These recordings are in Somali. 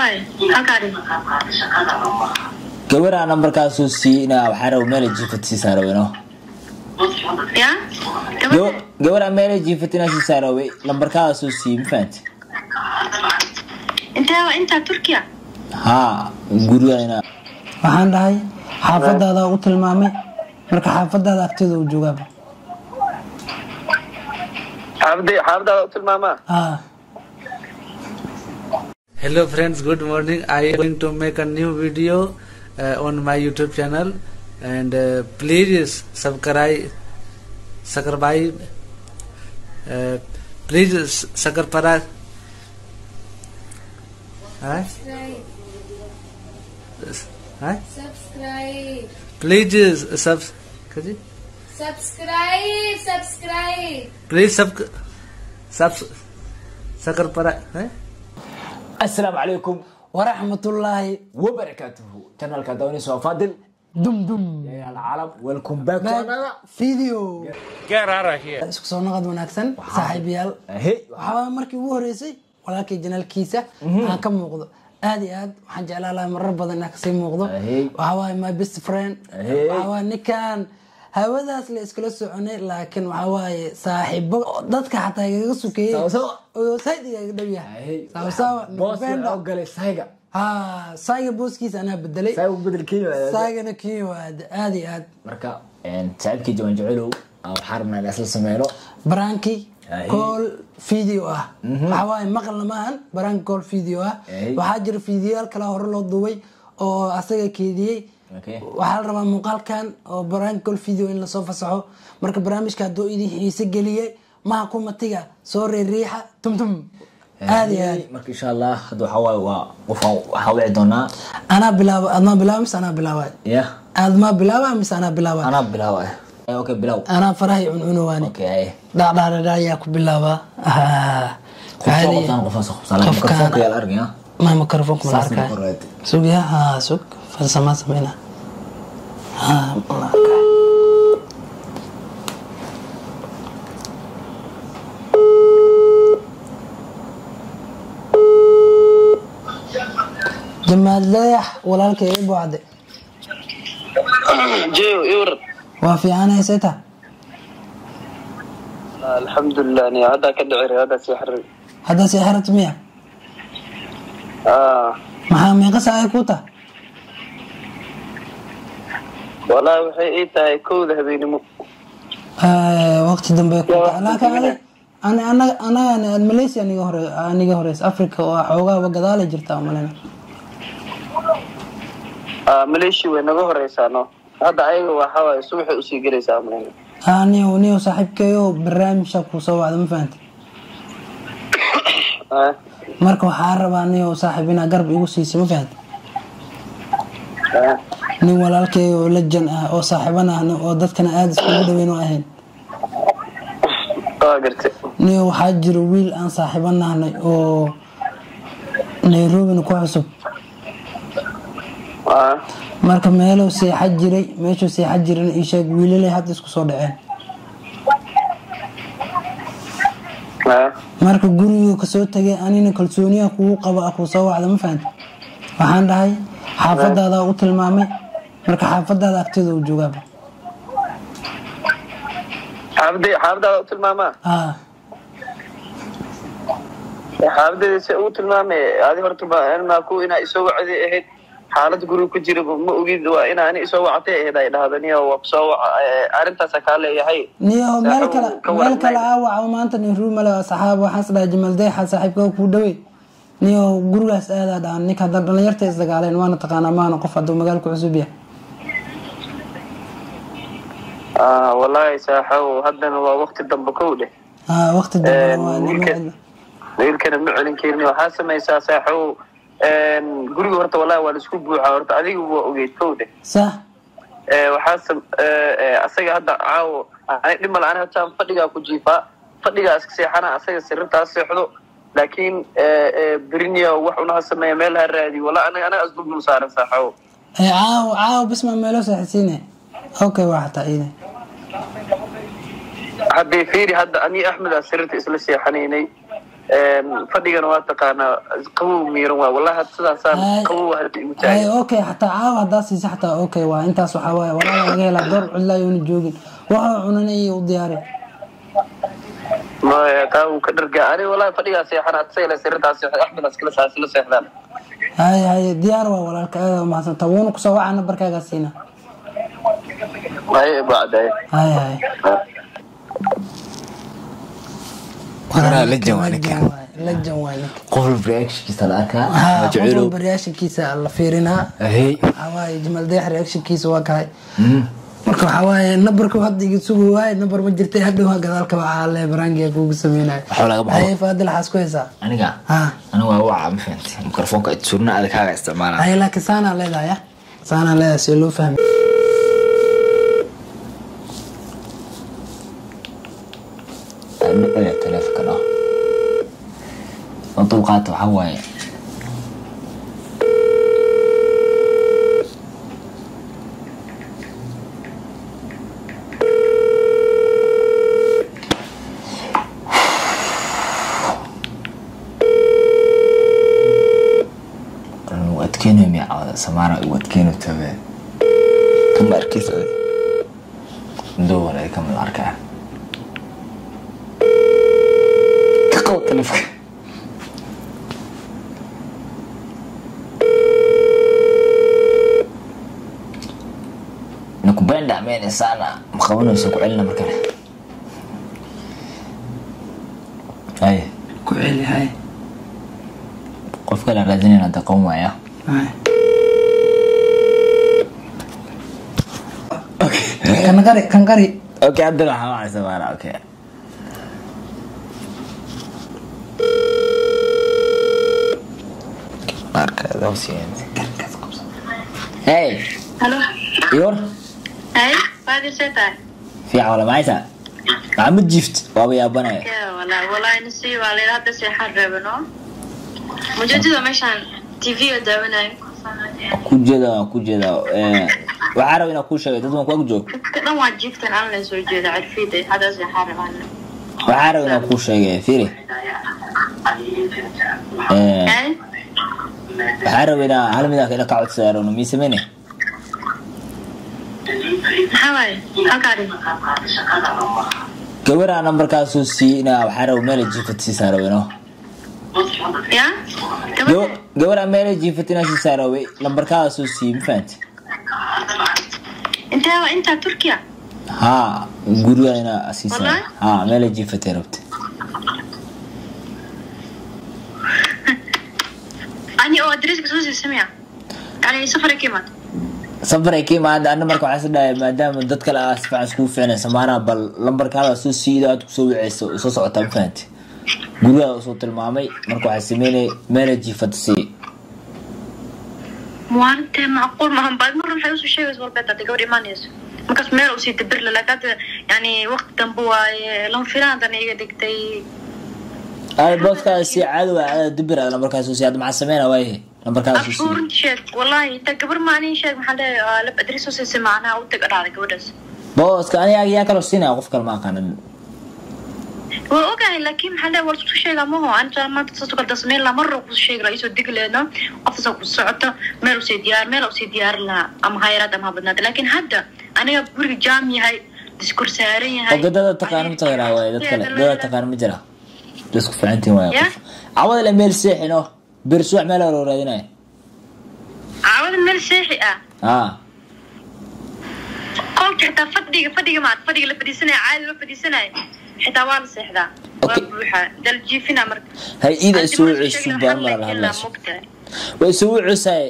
waaye halkaa dhig gabaraa nambarkaasuu siiyey inaa waxaa raba meela jiifat sii saaroweno yaa gabadha gabaraa meela jiifat inaa sii saarowey lambarkaasuu siiyey ma fahanti intee waa intaa turkiya haa guriga inaa waxaan dhahay xaafadaada u tilmaamay marka xaafadaada agteeda uu joogaaba xaafadii xaafadaada u tilmaamaa ah hello friends good morning i am going to make a new video uh, on my youtube channel and uh, please subscribe subscribe uh, please subscribe huh? Huh? Subscribe. please sub कजी? Subscribe. Subscribe. please sub sub subscribe huh? asalaamu calaykum waraxmatullaahi wabarakaatuhu janalka dawnis waa faadil dum dum yaal calam welcome back to another video isku soo naqad wanaagsan saaxiibayaal hey waxaa markii ugu horeysay walaalkay janaalkiisa aan ka muuqdo aad iyo aad waxaan jeclaan lahaa marar badan inaan kasii muuqdo Ahey. waxaa waaye my best friend Ahey. waxaa waaye ninkan hawadaas la iskala soconay laakiin waxaa waaye saaxiibo dadka xataa igaga sukeeyey Sawasawa. oo sayd igaga dhow yahay sawasawa boos November. waxaa u galay sayga ha sayga booskiisa anaa bedelay sayga u bedelkeeyo saygana kii waa aad iyo aad marka saaxiibkii jawan jecelow aan waxaa rabnaa in isla sameyno baranki Ahey. call video ah waxaa waaye maqalna maahan baranki call video ah Ahey. waxaa jira videoyaal kale hore loo duubay oo asaga keediyey Okay. waxaa la rabaa muuqaalkan oo baranki call video in lasoo fasaxo marka barnaamijka hadduu idin xiise geliyey maha kumatiga soo reeriixa tumtum aad iyo aad marka insha allah hadda waxaa waaye waa qofaan waxaa wici doonaa anaa bilaaba admaa bilaaba mise anaa bilaaba ya aadmaa bilaaba mise anaa bilaaba anaa bilaaba okay bilaw anaa farahay cuncunowaani okay ay dhacdhacdhadha ayaa ku bilaaba Ah, qofsoo caadi. qoftaan qofaan soo qabsan Qofkaan- mikrofoonka yaa la argaya ما ميكروفون كم Saas الأركاي microphone. سوق يا ها سوق فلسما سمينا ها الأركاي جمال ليح ولا لك يا ابو عدي jeyo iwar وافي انا سيتا alxamdulilah ni haddaa ka dhicir haddaa sii xarir هذا سيحرة مية Ah, maxaa meeqa saaca ku tahay wallaahi waxay ii tahay kowda habeenimo waqti dambe ku Yaa, tahay laakiin waqti ani ani anaga anaga malaysia aniga hore aniga horeys africa oo xoogaaba gadaala jirta malena Ah, maleeshi way naga horeysaa no hadda ayaga waxaa waaye subaxay usii gelaysaa amlayna niyo niyo saaxiibkeeyo barnaamijka ku soo wacda ma fahanta Ah, marka waxaa rabaa niyo saaxiib inaa garab igu siisa ma fahanta ah. nin walaalkeeyo oo lajan ah oo saaxiiban ah oo dadkana aada iskugu dhaweyn oo ahayn waa gartay niyo waxaa jiro wiil aan saaxiibanahnay oo nairobina ku cusub Ah, marka meeluu seexa jiray meeshuu seexa jirana ii sheeg wiilalay hadda isku soo dhaceen ah. marka guriguu kasoo tagay anina kalsooniyaha kugu qaba ah kuu soo wacda ma fahanta waxaan dhahay xaafadaada u tilmaamay marka xaafadaada agteeda uu joogaaba xaafadii xaafadaada u tilmaamaa ah xaafadeeda se ugu tilmaamay adi horta ma ku inaa isoo wacday ahayd xaalad guriga ku jira ma ogid waa inaa ani isoo wactay ahayd ay dhahda niyo waa kusoo waca eh, arrintaasa kaa leeyahay niyo meel Saaxiib kale ka meel waran kale maayo. aa waca maanta nin ruumale waa saxaab waxaan is dhahay jamal deexa saaxiibka kuu dhawey niyo gurigaas aadaa dhahan ninka hadda dhalinyarta isdagaaleen waana taqaanaa maana qof hadduu magaalku cusub yahay Ah, wallaahi saaxow haddana waa waqti dambe kow dheh ah waqti dambe waa nin wiilka- wiilkana ma celin karin waxaa samaysaa saaxow guriga horta wallahi waa laisku buuxaa horta adiga waa ogeyd kow dheh sax Eh, waxaa sam- eh, eh, asaga hadda caawo ani dhima la-aan hataan fadhigaa ku jiifaa fadhigaa iska seexana asaga sirrintaa seexdo laakiin eh, eh, berinia wax unaha sameeya meel ha raadi wala anaga anaga asduldul saaran saaxow ee caawo caawo bisma meelo saaxisiine okay waa xataa iide haddii fiiri hadda ani axmedaa sirrinta isla seexanaynay fadhigana waa taqaanaa qabow miiran waa wallahi had sidaasaan Ay. qabow hadda igu ay taagan okay xataa caawa haddaa siisa xataa okay waa intaas waxaa waaye walaala laga helaa door cidlaayona joogin waxa cunanaya u diyaari maya taa uu ka dhargaa ani wallahi fadhigaa seexan adsayla sirrintaas axmed askala saasi la seexdaan hay hay diyaar waa walaalka aada umahadsanta wuuna kusoo waca nambarkaagaa siina hay bacdaye hay hay Waraa legend waa ninkan. lejan waa ninka qof walba reactionkiisa la arkaa ha qof majaciilow walba reactionkiisa la fiirinaa hey waxaa waaye jamal deex reactionkiisa waa kahay marka waxaa waaye nambarka hadda iga sugi waaye nambar ma jirtay hadhow gadaalka waxaa le barangiga kugu sameynayo Waxaa laga baxo. haye faadil waxaas ku haysaa aniga ha aniga waa waca ma fahanti mikrofoonka surna adag kaaga isticmaala haye laakiin saanaa leedahay ya saanaa leedahay si loo fahmi dhicida taleefonka no oo dulqaata waxaa waaye u adkeynayo miya cawada samaara u adkeyno tabe kama arkeysa dowar ay kamid arkaa ka qabo taleefonka nakubenda amene sana ma qabanayso ku celina markale ay ku celi haye qof kale raadinayna hadda qaban waaya haye kan qari kan qari okay haddana waxaa wacay samaara okay marka dawsiyen hey halo yor hay faadil see tahay fiican wala macaysa maxamud jift waaba yaabanaya Ya, wala wallahi nasi waa leela hadda seexaan reebano mujeedada meeshaan tv-ga daawanayo ku jeeda waan ku jeeda Eh, waxaa raba inaan kuu sheegay dad waan ku ag joog dadka dhan waa jiiftan aan la soo jeeda cirfida hadda seexaan rabaan waxaa raba inaan kuu sheegay firi Eh, hay waxaa raba inaa hal midaan ina ka codsada rabno mii sameyne maxaa waaye halkaa dhig gabaraa nambarkaasoo siiyey inaa waxaa raba meela jiifat siisaa raba ino ya gabadha gabaraa meela jiifat inaa siisaa rabay nambarkaasoo siiyey ma fahanti intee waa intaa turkiya haa guriga inaa siisaa Wallahi? haa meela jiifatay rabta ani oo adreeska soo siisamaya yani safar ka imaad safaray ka imaada ana marka waxaa isdhahay maadaama dad kale aa si fiican iskugu fiicnay samaanaha bal lambarkaada soo siida aad kusoo wiceyso soo socotaa ma fahanti gurigaada usoo tilmaamay marka waxaa sameynay meela jiifata sii muwaarintee macquul maahan baad mar waxay usoo sheegaysa walbeed hadda gabadh imaanayso markaas meel usii dabirla laakiin hadda yani waqti dambe waaye lama filaan haddana iga dhigtay ay booskaada sii caadi waa caada dibir aad lambarkaasoo sii hadda maxaa sameyna waaye lambarkaada soo sii abshuurin sheeg wallahi inta gabar maanin sheeg maxaa leeyahay lab adres soo siisay macnaha u tag dhacday gabadhaas booska aniga yaa kaloo siinaya qof kale ma aqaanin waa ogahay laakiin maxaa leeyahay war isku sheega maho anta maanta saas kala dasmeyn lahaa marra ku sheegi lahaa isoo degi leedno qoftaasoo ku socoto meel usii diyaar meel usii diyaarin lahaa ama ha yaraad ama ha badnaata laakiin hadda aniga guriga jaam yahay diskur saaran yahay oo dada taqaano ma taqaanaa waaye dad kale dada taqaano ma jira dadku fiicantiin waaye Ya? qof cawada le meel seexino bir subax meel hore raadinaya caawada meel seexi ah haa qolka xitaa fadhiga fadhiga maad fadhiga la fadhiisanaya caadi loo fadhiisanaya xitaa waa la seexdaa waa Okay. buuxa daljiifina marka hay iida Hadii soo marka cesub sheegay baan waxaa mara la lahadlayso mogtahay. way soo cusaye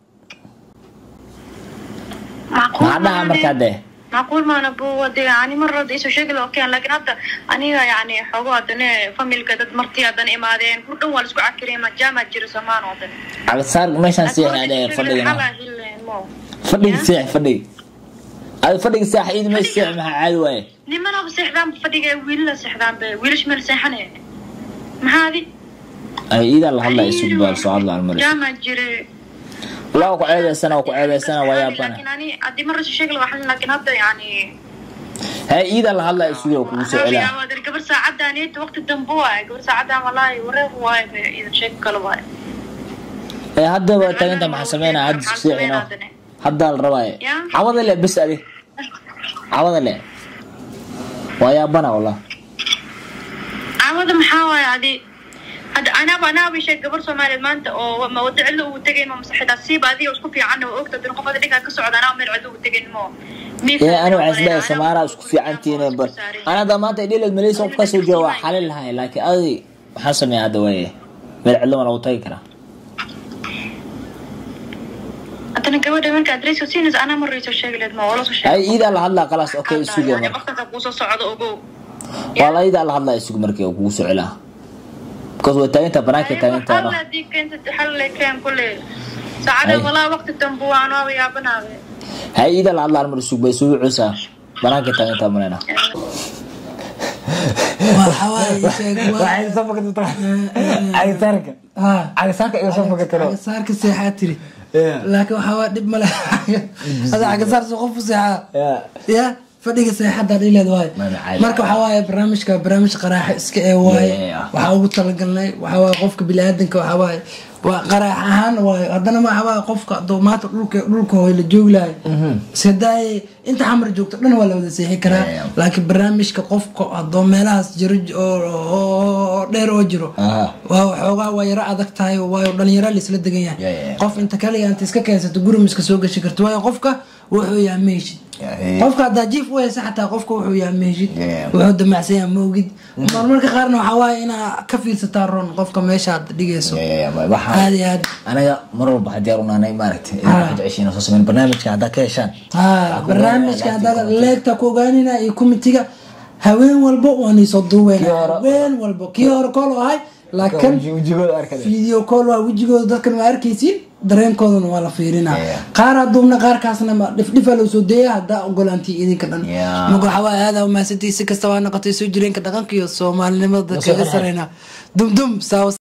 Macquul maxaa dhaha maane. markaa dee macquul maana bu wade yani mar hore isoo sheegi lahaa okay laakiin hadda aniga yani xoogo haddana familka dad martii haddana imaadeen kur dhan waa la isku cakiriyay majaama jiro somaan oo dhan cagsaar meeshaan seexna dhee fadhiga fadhiga seex fadhiga adi fadhiga seex iida meesha seex maxaa caadi waaye nimanaba seexdaan fadhiga wiilala seexdaan be wiilash meel seexanaya maxaa adi ay iidaa la hadlaya isugu baa soo hadla almari jaama jire waa ku ceebeysana waa ku ceebeysana waa yaabana laakiin ani haddii mar isoo sheegi lahaa waxaan laakiin hadda yani hay iida la hadlaya isugu oo kugu soo celaa Hawiya, gabar saacadaan waqti dambe waaye gabar saacadaan walaahi wareer waaye be idan sheeg kale waaye ee hadda waa taaginta maxaa sameynaa hadda isku seexino hadda la rabaaye Ya. cawada le bes adi cawada le waa yaabana wallah caawada maxaa waaye adi hadda anaaba anaaba sheeg gabar soomaaliyeed maanta oo ma wada cidlo ugu tegayn ma masaxida siiba adiga isku fiican oo ogta hadii qof ada dhinkaa ka socda anaa meel cidlo ugu tegayn mo ee ani waxaan isleeyahay samaara isku fiicantihiin bar ana hadda maanta dhilad malaysia qof kasoo jooga waa xalin lahay laakiin adi maxaa sameeya hadda waaye meel cidlo ma lagu tagi karaa haddana gabadha marka adreyska siinaysa anaa marayso sheegi leed ma wala soo sheeg hay iidaa la hadlaa qalaas okay isuge marka qofkaasa kuusoo socdo ogow waa la iidaa la hadlaa isugu markii oo kugu soo celaa because way taagintaa banaanka taagintaano hadii keentid xalle keen kule saacada Ay. walaa waqti dambe waan waaba yaabanaade hay iidaa la hadlaa mar isugu bay isugu cusaa banaanka taagintaa malena waxa waaye sheeg waa cagitaanka haa cagitaanka iga soo fakatalo cagasaarka seexaa tiri laakiin waxaa waa dhib male ada cagasaar soo qof u seexaa ya fadhiga seexada dhileed waaye Ma macaan. marka waxaa waaye barnaamijka barnaamij qaraaxa iska ee waaye Yeah. waxaa ugu talagalnay waxaa waaye qofka biniaadanka waxaa waaye waa qaraax ahaan waaye haddana waxaa waaye qofka hadduu maanta dhulka dhulka hooy la joogi lahay iskadaaye inta xamar joogto dhan waa la wada seexi karaa Yeah. laakiin barnaamijka qofka hadduu meelahaas jiro oo- oo oo dheer oo jiro Aha. waa waxoogaa waa yaro adag tahay waayo dhalinyaro laisla degan Yeah, yahay yeah. qof inta kaliya inta iska keensato gurimiska soo gashi karto waayo qofka wuxuu yahay ma heshid Yeah. qofka haddaa jiif u haysa xataa qofka wuxuu yahay ma heshid Yeah. wuxuu damacsan yahay ma ogid marmarka qaarna waxaa waaye inaa ka fiirsataa ron qofka meesha aad dhigayso aad iyo aad anaga mar walba haddii aan unaanay maaragtay Ah. waxaad jeceshiin soo sameyn barnaamijka haddaa ka heshaan ha barnaamijka haddaa leegta ku ogaanina iyo komitiga haween walba waan isoo duuweyna Kii hore- haween walba kii hore kool ahay laakiin wejigooda arkada video call waa wejigooda dadkan waa arkaysiin dareenkoodana waa la fiirinaa Yeah. qaaraa duubna qaarkaasna ma dhifdhifa loo soo deeya haddaa ogolaantii idinka dhan Yeah. marka waxaa waaye aada umahadsantii si kasta waa noqotay soo jireenka dhaqanka iyo soomaalinimada Nasoo kaga qarxay. sareyna dumdum saawa